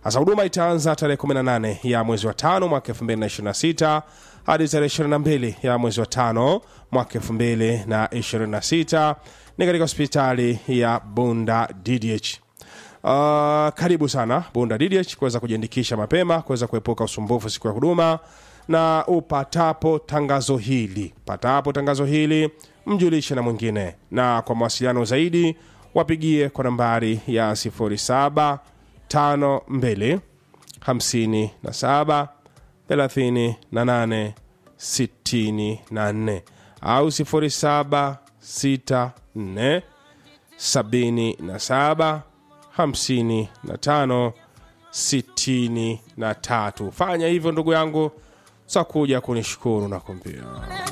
Sasa huduma itaanza tarehe 18 ya mwezi wa tano mwaka 2026 hadi tarehe 22 ya mwezi wa tano mwaka 2026 ni katika hospitali ya Bunda DDH. Uh, karibu sana Bunda DDH kuweza kujiandikisha mapema kuweza kuepuka usumbufu siku ya huduma, na upatapo tangazo hili patapo tangazo hili mjulishe na mwingine, na kwa mawasiliano zaidi wapigie kwa nambari ya 0752 57 38 64 au 0764 77 55 63. Fanya hivyo ndugu yangu, sa kuja kunishukuru na kumbia